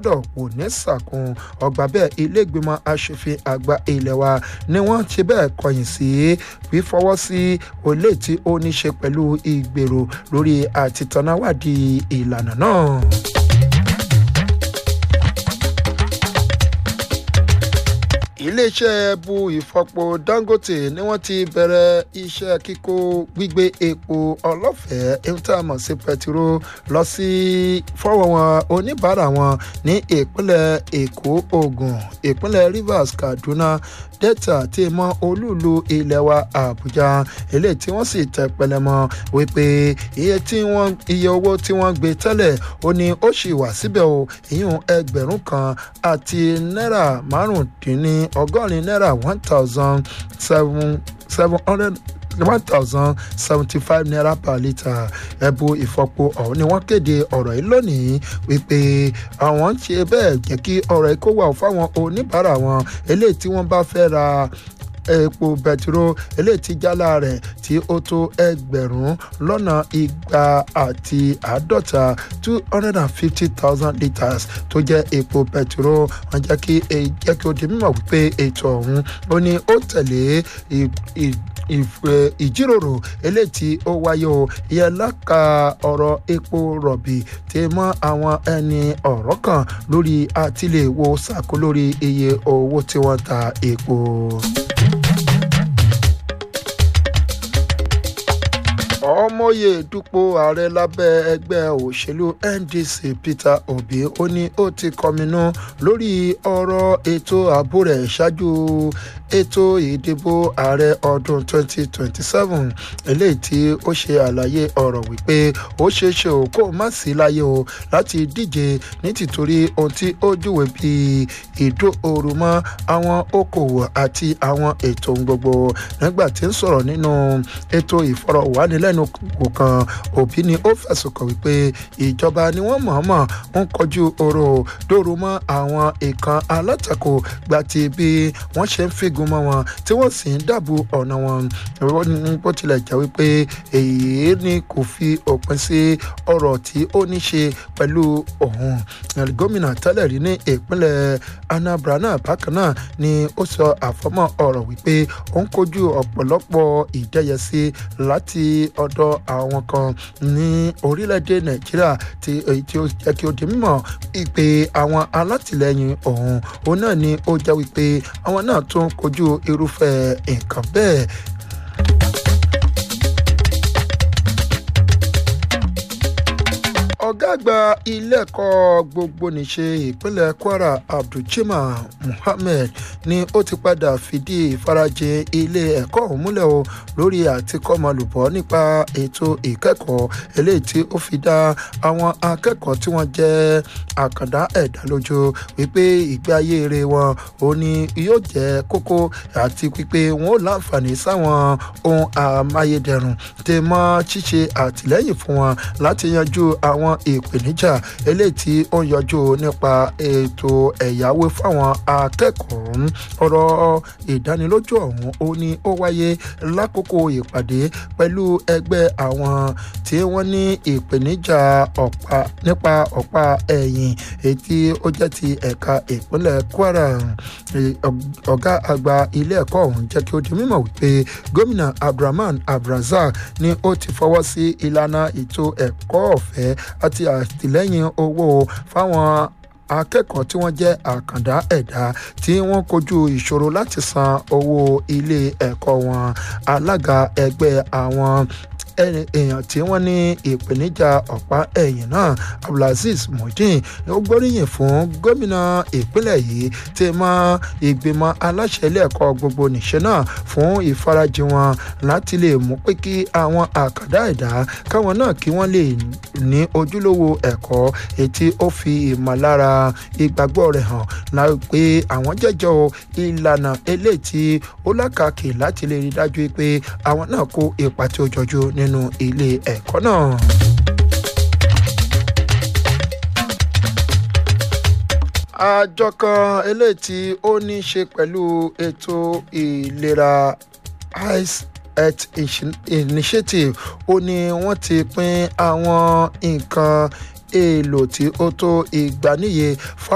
gbọ́dọ̀ kò ní sàkún ọgbà bẹ́ẹ̀ ilé ìgbìmọ̀ asòfin àgbà ilẹ̀ wa ni wọ́n ṣe bẹ́ẹ̀ kọ̀yìn sí fífọwọ́ sí olè tí ó ní ṣe pẹ̀lú ìgbèrò lórí àtìtànáwádìí ìlànà náà. iléeṣẹ́ bu ìfọpo dangote ni wọ́n ti bẹ̀rẹ̀ iṣẹ́ kíkó gbígbé epo ọlọ́fẹ̀ẹ́ ìtààmọ̀ sí pẹtiró lọ sí fọ́wọ́ wọn oníbàárà wọn ní ìpínlẹ̀ èkó ogun ìpínlẹ̀ rivers kaduna delta tí mọ olúùlú ilẹ̀ wa àbújá eléyìí tí wọ́n sì tẹ̀ pẹlẹmọ wípé iye tí wọ́n iye owó tí wọ́n gbé tẹ́lẹ̀ ó ní ó sì wà síbẹ̀ o ìyún ẹgbẹ̀rún kan àti náírà márùndínní ọgọ́rin náírà one thousand seven seven hundred one thousand seventy five naira per litre ẹ̀bù ìfọpo ọ̀hún ni wọ́n kéde ọ̀rọ̀ yìí lónìí wípé àwọn ń ṣe bẹ́ẹ̀ jẹ́ kí ọ̀rọ̀ yìí kó wà fáwọn oníbàárà wọn eléyìí tí wọ́n bá fẹ́ ra epo bẹtiró eléyìí tí jálá rẹ̀ tí ó tó ẹgbẹ̀rún lọ́nà igba àti àádọ́ta two hundred and fifty thousand litres tó jẹ́ epo bẹtiró wọ́n jẹ́ kí jẹ́ kí ó di mímọ̀ wípé ètò ọ̀hún ó ní ó tẹ̀lé ìjíròrò eléyìí tí ó wáyé o ìyẹn láka ọ̀rọ̀ epo rọ̀bì tí mọ́ àwọn ẹni ọ̀rọ̀ kan lórí àtìlẹ́wọ̀ sàkó lórí iye owó tí wọ́n ta epo. ọmọye dupò ààrẹ lábẹ́ ẹgbẹ́ òṣèlú ndc peter obi ó ní ó ti kọminú lórí ọ̀rọ̀ ètò ààbò rẹ̀ ṣáájú ètò ìdìbò ààrẹ ọdún 2027 eléyìí tí ó ṣe àlàyé ọ̀rọ̀ wípé ó ṣeé ṣe ò kó má sí láyé o láti díje ní tìtorí ohun tí ó júwe bí ìdó ooru mọ́ àwọn okòwò àti àwọn ètò gbogbo nígbà tí ń sọ̀rọ̀ nínú ètò ìfọ̀rọ̀wánilẹ́nu lẹ́nu kan òbí ni ó fẹ̀sùn kàn wípé ìjọba ni wọ́n mọ̀ọ́mọ̀ ń kọjú oró dòrò mọ́ àwọn ìkan alátakò gba ti bí wọ́n ṣe ń fígun mọ́ wọn tí wọ́n sì ń dàbò ọ̀nà wọn bó tilẹ̀ jẹ́ wípé èyí ni kò fi òpin sí ọ̀rọ̀ tí ó ní ṣe pẹ̀lú òun gómìnà tẹ́lẹ̀ rí ní ìpínlẹ̀ anambra náà bákan náà ni ó sọ àfọmọ́ ọ̀rọ̀ wípé ó ń kojú ọ̀pọ̀lọpọ̀ ìdẹ́yẹsí láti ọ̀dọ̀ àwọn kan ní orílẹ̀-èdè nàìjíríà tí èyí tí ó jẹ́ kí ó di mímọ̀ ìpè àwọn alátìlẹyìn ọ̀hún òun náà ni ó jẹ́ wípé àwọn náà tún kojú irúfẹ́ nǹkan bẹ́ẹ̀ ọ̀gá àgbà ilé ẹ̀kọ́ gbogboníṣe ìpínlẹ̀ kwara abdulchima muhammed ni ó ti padà fìdí ìfarajìn ilé ẹ̀kọ́ ọ̀hún múlẹ̀ o lórí àtikọ́mọlùbọ́ nípa ètò ìkẹ́kọ̀ọ́ eléyìí tí ó fi dá àwọn akẹ́kọ̀ọ́ tí wọ́n jẹ́ àkàndá ẹ̀dá lójú wípé ìgbé ayé eré wọn ò ní yóò jẹ́ kókó àti wípé wọn ò láǹfààní sáwọn ohun amáyédẹrùn tẹ̀ mọ́ ṣíṣe àtìlẹ́yìn fún wọn láti yanjú àwọn ìpèníjà eléyìí tí ó ń yọjú nípa ètò ẹ̀yáwó fáwọn akẹ́kọ̀ọ́ ọ̀rọ̀ ìdánilójú ọ̀hún ó ní ó wáyé lákòókò ìpàdé pẹ̀lú ẹgbẹ́ àwọn tí wọ́n ní ìpèníjà ọ̀pá nípa ọ̀pá ẹ̀yìn èyí tí ó jẹ́ ti ẹ̀ka ìpínlẹ̀ kwara ọ̀gá àgbà ilé ẹ̀kọ́ ọ̀hún jẹ́ kí ó di mímọ̀ wípé gómìnà abdulrahman abdulrasaq ni ó ti fọwọ́ sí ìlànà ètò ẹ̀kọ́ ọ̀fẹ́ àti àtìlẹ́yìn owó fáwọn akẹ́kọ̀ọ́ tí wọ́n jẹ́ àkàndá ẹ̀dá tí wọ́n kojú ìṣòro láti san owó ilé ẹ̀kọ́ wọn alága ẹgbẹ́ àwọn èèyàn tí wọ́n ní ìpèníjà ọ̀pá ẹ̀yìn náà abdulaziz mojin ó gbóríyìn fún gómìnà ìpínlẹ̀ yìí tí mọ ìgbìmọ̀ aláṣẹ ilé ẹ̀kọ́ gbogbo nìṣẹ́ náà fún ìfarajìn wọn láti lè mú pé kí àwọn àkàndá ẹ̀dá káwọn náà kí wọ́n lè ní ojúlówó ẹ̀kọ́ ètí ó fi ìmọ̀lára ìgbàgbọ́ rẹ̀ hàn láì pé àwọn jẹ́jọ́ ìlànà eléyìí tí ó lákàkì láti lè rí dájú pé àwọn náà kó ipa tí ó jọjú nínú ilé ẹ̀kọ́ náà. àjọ kan eléyìí tí ó ní í ṣe pẹ̀lú ètò ìlera ice health initiative ó ní wọ́n ti pín àwọn nǹkan èèlò tí ó tó ìgbàníye